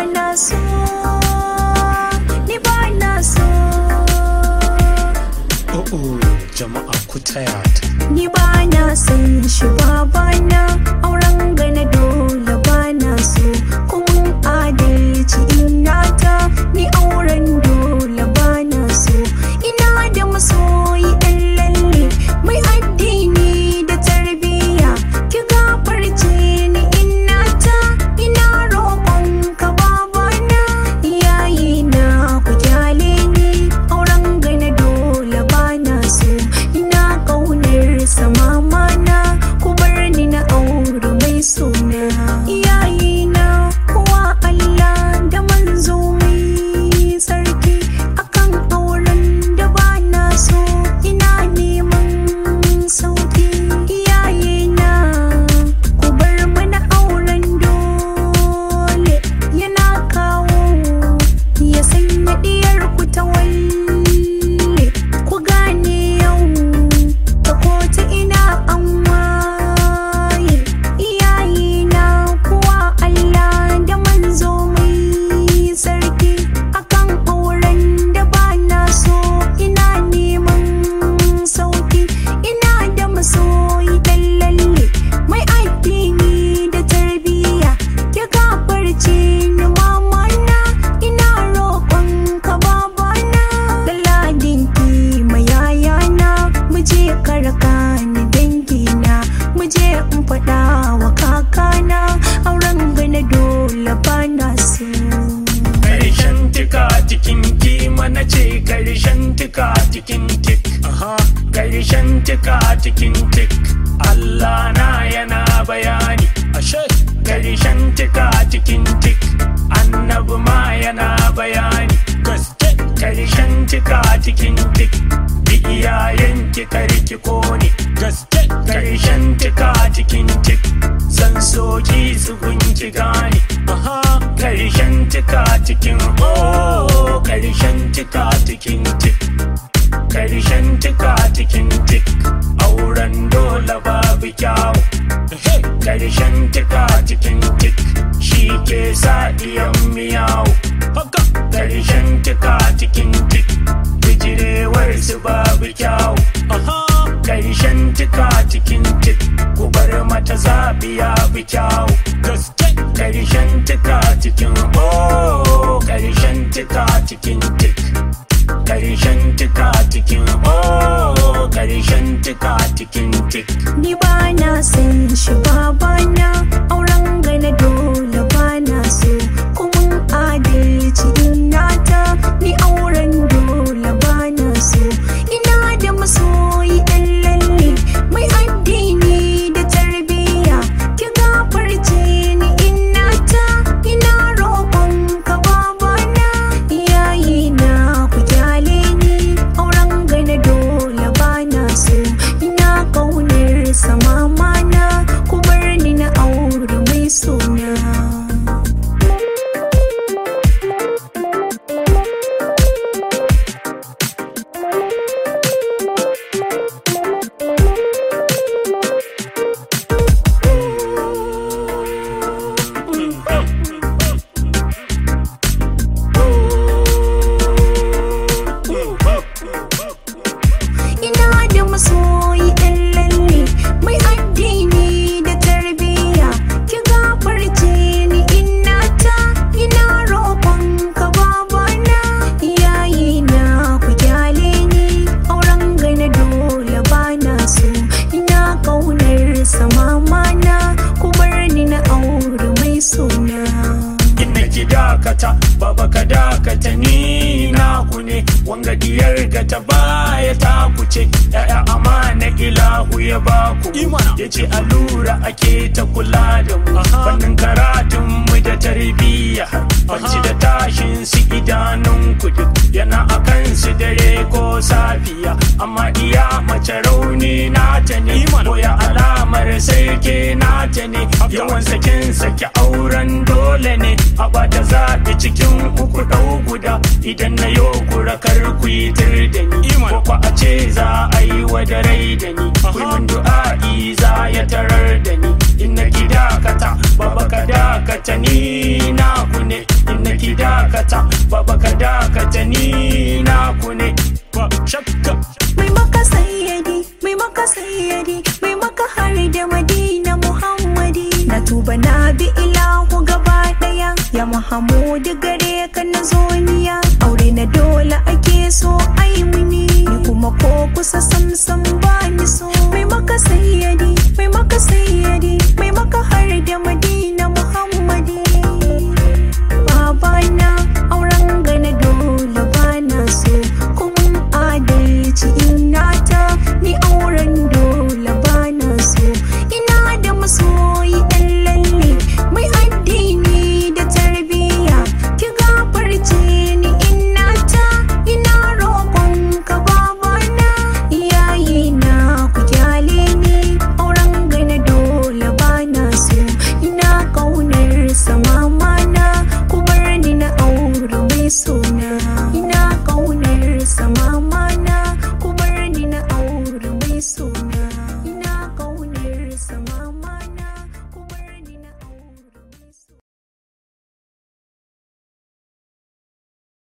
na so ni ba na so oh oh jama'a ku taya ta ni ba na son shi babana auren gana dole ba na so kuma adalci ina ta ni auren dole ba na so ina da masoyi ɗan lalle mai addini da tarbiyya ki gafarce ni ina ta ina roƙon ka babana iyaye na ku kyale ni auren gana dole ba na so ina ƙaunar sa mama na ku bar ni na aure mai suna iyaye na kuwa Allah da manzo mai sarki akan auren da ba na so ina neman sauki iyaye na ku bar mana auren dole yana kawo ya sanya diyar ku ta walle ku gane yau ta ko ta ina an waye iyaye na kuwa Allah da manzo mai sarki akan auren da ba na so ina neman sauki ina da masoyi dan lalle mai addini da tarbiyya ya gafarce ni mama na ina roƙon ka babana da ladinki mai yayana mu je karka ni dangina mu je in faɗa wa kakana auren gana dole ba na so karshen tika cikin kima na ce karshen tika cikin tik aha karshen tika cikin tik Allah na yana bayani ashe karshen tika cikin tik annabi ma yana bayani gaske karshen tika cikin tik bi iyayen ki karki kone gaske karshen tika cikin tik san soki su gunki gane aha karshen tika cikin oh karshen tika cikin tik karshen tika cikin tik auren dole babu kyawu ehe karshen tika cikin tik shi ke sa iyan miyawu haka karshen tika cikin tik bijirewar su babu kyawu aha karshen tika cikin tik ku bar mata zaɓi ya bi kyawu gaske karshen tika cikin oh karshen tika cikin tik karshen tika cikin oh karshen tika cikin tik ni ba na san shi babana auren gana dole ba na so kuma adalci ina ta ni auren dole ba na so ina da masoyi ɗan lalle mai addini da tarbiyya ki gafarce ni ina ta ina roƙon ka babana iyaye na ku kyale ni auren gana dole ba na so ina ƙaunar sa mama na ku bar ni na aure mai suna ina da masoyi ɗan lalle mai addini da tarbiyya ki gafarce ni ina ta ina roƙon ka babana iyaye na ku kyale ni auren gana dole ba na so ina ƙaunar sa mama na ku bar ni na aure mai suna inna ki dakata baba ka dakata ni naku ne wanga diyar ga ta baya ta kuce ya'ya amana ilahu ya baku Imana. ya ce allura ake ta kula da mu Aha. fannin karatun mu da tarbiyya banci da tashin su idanun kudu yana akan su dare ko safiya amma iya mace rauni nata ne Imana. koya alamar sai ke nata ne yawan sakin saki auren dole ne a bata zaɓi cikin uku ɗau guda idan na yo kurakar ku yi tir da ni Iman. ko kwa a ce za a yi wa da rai da ni Aha. kullum du'a'i za ya tarar da ni in na ki dakata baba ka dakata ni na ku ne in shakka mai maka sayyadi mai maka sayyadi mai maka har da madina muhammadi na tuba na bi ilahu gaba daya ya muhammadu gare ka na zoniya aure na dole ake so ai muni ni kuma ko kusa samsam ba ni so mai maka sayyadi